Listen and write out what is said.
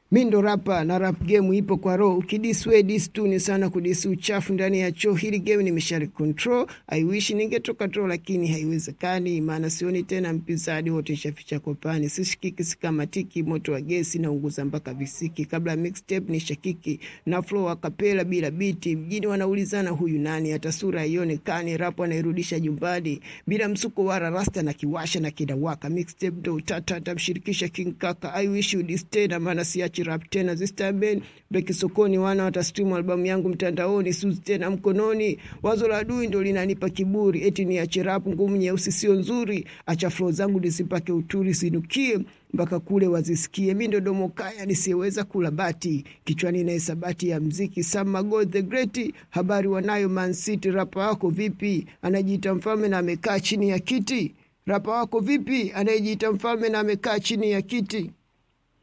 mi ndo rapa na rap game ipo kwa roho ukidiswe dis tu ni sana kudisi uchafu ndani ya choo hili game nimeshali control i wish ningetoka tro lakini haiwezekani maana sioni tena mpinzani wote shaficha kopani sishikiki sikamatiki moto wa gesi na unguza mpaka visiki kabla mixtape ni shakiki na flow akapela bila biti mjini wanaulizana huyu nani hata sura haionekani rap anairudisha jumbani bila msuko wala rasta na kiwasha na kidawaka mixtape ndo utata atamshirikisha king kaka i wish you this tena maana siachi rap tena this time ben beki sokoni wana watastream albamu yangu mtandaoni suzi tena mkononi wazo la adui ndo linanipa kiburi eti niache rap ngumu nyeusi sio nzuri acha flow zangu nisipake uturi sinukie mpaka kule wazisikie mi ndo domokaya nisiyeweza kula bati kichwani na hisabati ya mziki Sam God the Great habari wanayo Man City rapa wako vipi anajiita mfalme na amekaa chini ya kiti rapa wako vipi anayejiita mfalme na amekaa chini ya kiti